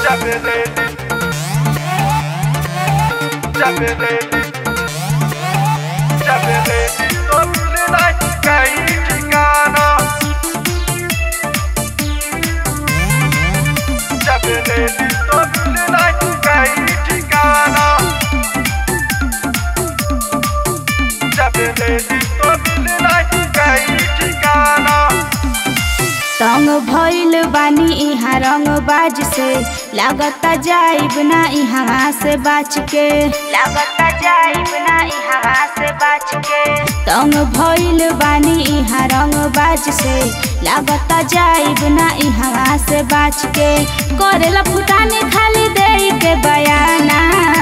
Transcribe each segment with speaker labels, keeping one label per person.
Speaker 1: J'avais J'avais J'avais Topli dai kai tikana J'avais Topli dai kai tikana J'avais Topli dai kai tikana
Speaker 2: तंग भइल बानी इहाँ रंग बाज से लागता जाइब ना इहाँ से बाच के लागता जाइब ना इहाँ से बाच के तंग भइल बानी इहाँ रंग बाज से लागता जाइब ना इहाँ से बाच के करेला फुटाने खाली दे के बयाना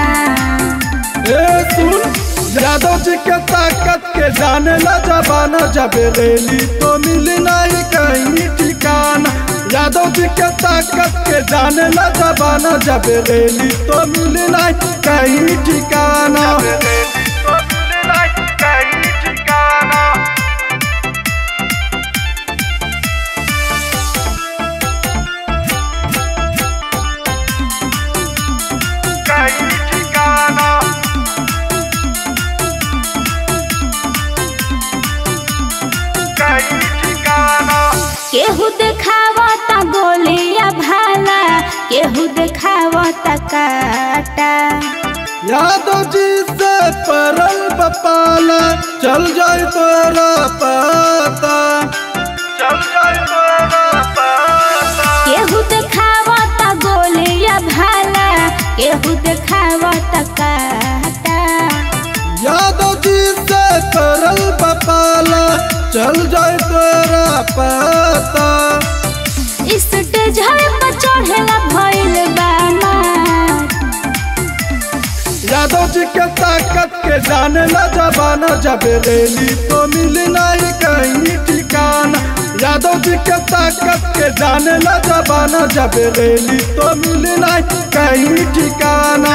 Speaker 3: ए सुन यादव जी के ताकत के जाने ला जबाना जब रेली तो मिली नहीं कहीं ठिकाना यादव जी के ताकत के जाने ला जबाना जब रेली तो मिली नहीं कहीं ठिकाना
Speaker 1: Topli dai kai tikana Kai tikana Kai tikana
Speaker 2: केहू देखावता गोलिया भाला केहू देखावता काटा
Speaker 3: यादव जी से परल बपाला चल जाए तोरा पता
Speaker 1: चल जाए तोरा पता
Speaker 2: केहू देखावता गोलिया भाला केहू देखावता काटा
Speaker 3: यादव जी से परल बपाला चल जाए तोरा पता
Speaker 2: स्टेज पर चढ़ेला भइल बाना
Speaker 3: यादव जी के ताकत के जाने ला जबाना जब रेली तो मिली नहीं कहीं ठिकाना यादव जी के ताकत के जाने ला जबाना जब रेली तो मिली नहीं कहीं ठिकाना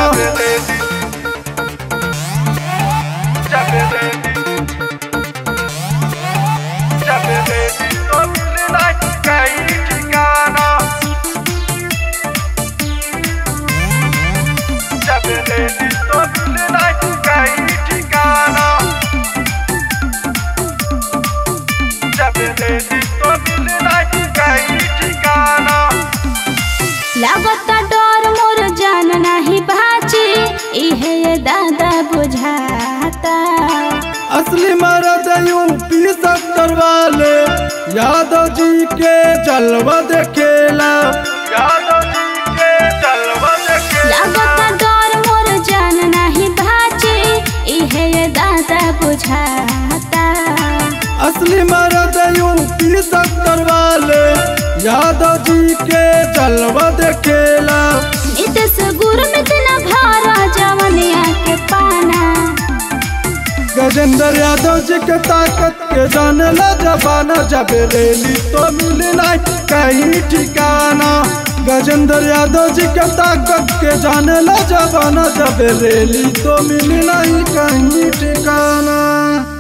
Speaker 2: लागता डर मोर जान नाही बाची इहे ये दादा बुझाता
Speaker 3: असली मरद यूपी सत्तर वाले यादव जी के जलवा देखेला
Speaker 2: लागता डर मोर जान नाही बाची इहे ये दादा बुझाता
Speaker 3: असली मरद यूपी सत्तर वाले यादव जी के जलवा देखेला
Speaker 2: नितेश गुरु में तना भारा जवनिया के पाना
Speaker 3: गजेंद्र यादव जी के ताकत के जाने ला जबाना जब रेली तो मिली नहीं कहीं ठिकाना गजेंद्र यादव जी के ताकत के जाने ला जबाना जब रेली तो मिली नहीं कहीं ठिकाना